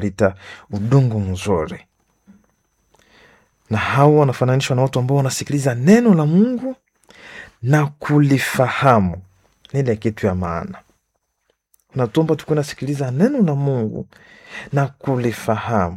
lita udongo mzuri, na hao wanafananishwa na watu ambao wanasikiliza neno la Mungu na kulifahamu. Ni ile kitu ya maana, natomba tukuwe nasikiliza neno la Mungu na kulifahamu,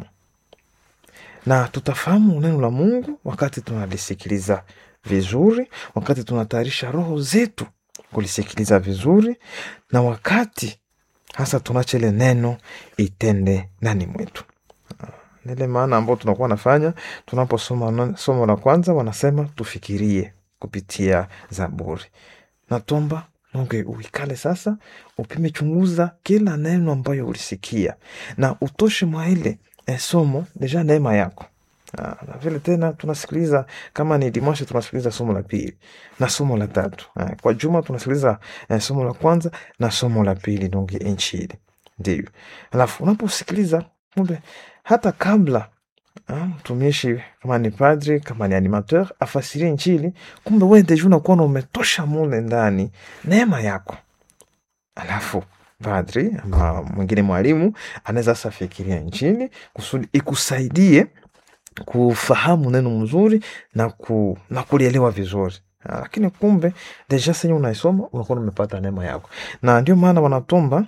na tutafahamu neno la Mungu wakati tunalisikiliza vizuri, wakati tunatayarisha roho zetu kulisikiliza vizuri, na wakati hasa tunacha ile neno itende ndani mwetu. Nile maana ambao tunakuwa nafanya tunaposoma somo la kwanza, wanasema tufikirie kupitia Zaburi. Natomba Mungu uikale sasa, upime chunguza kila neno ambayo ulisikia na utoshe mwa ile eh, somo deja neema yako. Ah, na vile tena tunasikiliza kama ni dimashe tunasikiliza somo la pili na somo la tatu. Ah, kwa juma tunasikiliza eh, somo la kwanza na somo la pili donge inchili. Ndio. Alafu unaposikiliza kumbe hata kabla mtumishi kama ni padri kama ni animateur afasirie Injili, kumbe wewe deja unakuwa umetosha mule ndani neema yako. Alafu padri ama mwingine mwalimu anaweza sasa fikiria Injili kusudi ikusaidie kufahamu neno mzuri na, ku, na kulielewa vizuri. Lakini kumbe deja senye unaisoma unakuwa umepata neema yako, na ndio maana wanatomba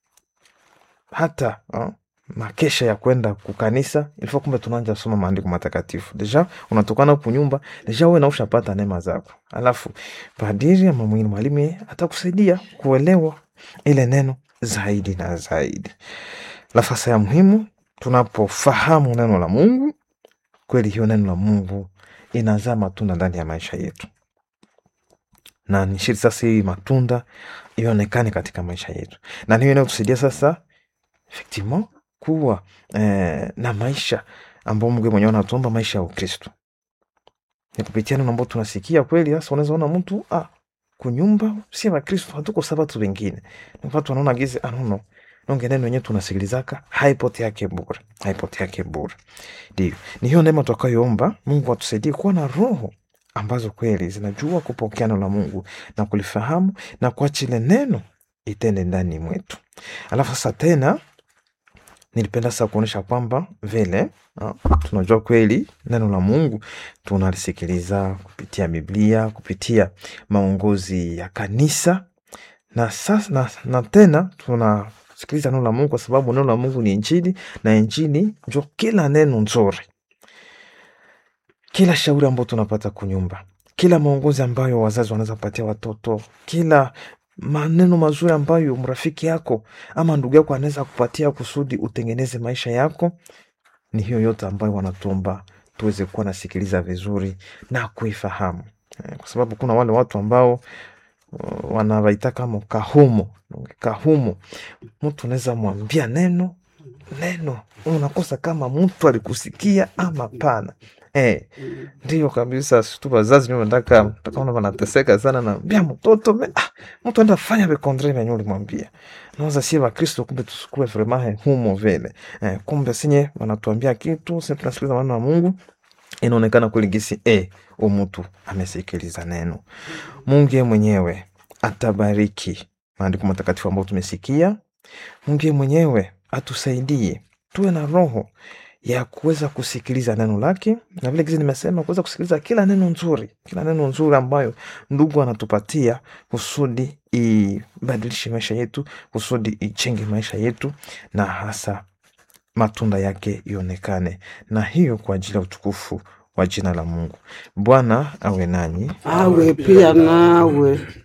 hata uh, makesha ya kwenda kukanisa ilifaa kumbe tunaanja soma maandiko matakatifu deja unatokana kunyumba deja uwe naushapata neema zako, alafu padiri ama mwingine mwalimu atakusaidia kuelewa ile neno zaidi na zaidi. Nafasi ya muhimu tunapofahamu neno la Mungu kweli, hiyo neno la Mungu inazaa matunda ndani ya maisha yetu, na ni shiri sasa hii matunda ionekane katika maisha yetu, na hiyo inayotusaidia sasa effectivement kuwa eh, na maisha ambao Mungu mwenyewe anatuomba maisha ya Ukristo ni kupitia neno ambao tunasikia kweli. Sasa unaweza ona mtu ah, kunyumba si wa Kristo, hatuko sabatu wengine watu wanaona gizi anono nonge neno yenyewe tunasikilizaka haipote yake bure, haipote yake bure. Ndio ni hiyo neema tutakayoomba Mungu atusaidie kuwa na roho ambazo kweli zinajua kupokea neno la Mungu na kulifahamu na kuacha ile neno itende ndani mwetu. Alafu sasa tena nilipenda sasa kuonyesha kwamba vile uh, tunajua kweli neno la Mungu tunalisikiliza kupitia Biblia, kupitia maongozi ya kanisa na sasa na, na tena tunasikiliza neno la Mungu kwa sababu neno la Mungu ni Injili na Injili njo kila neno nzuri, kila shauri ambayo tunapata kunyumba, kila maongozi ambayo wazazi wanaweza patia watoto, kila maneno mazuri ambayo mrafiki yako ama ndugu yako anaweza kupatia kusudi utengeneze maisha yako, ni hiyo yote ambayo wanatuomba tuweze kuwa nasikiliza vizuri na kuifahamu, kwa sababu kuna wale watu ambao uh, wanawaita kama kahumo kahumo. Mtu unaweza mwambia neno neno, unakosa kama mtu alikusikia ama pana. Eh, ndio kabisa. Tu wazazi ndio nataka takaona wanateseka sana na mbia mtoto me, ah, mtu anda fanya be contre venye ulimwambia. Naweza sie wa Kristo kumbe tusikue vraiment humo vile. Eh, kumbe sinye wanatuambia kitu, sisi tunasikiliza maneno ya Mungu. Inaonekana kweli gisi eh, umutu amesikiliza neno. Mungu mwenyewe atabariki maandiko matakatifu ambayo tumesikia. Mungu mwenyewe atusaidie tuwe na roho ya kuweza kusikiliza neno lake, na vile gizi nimesema kuweza kusikiliza kila neno nzuri, kila neno nzuri ambayo ndugu anatupatia kusudi ibadilishe maisha yetu, kusudi ichenge maisha yetu, na hasa matunda yake ionekane, na hiyo kwa ajili ya utukufu wa jina la Mungu. Bwana awe nanyi, awe pia nawe.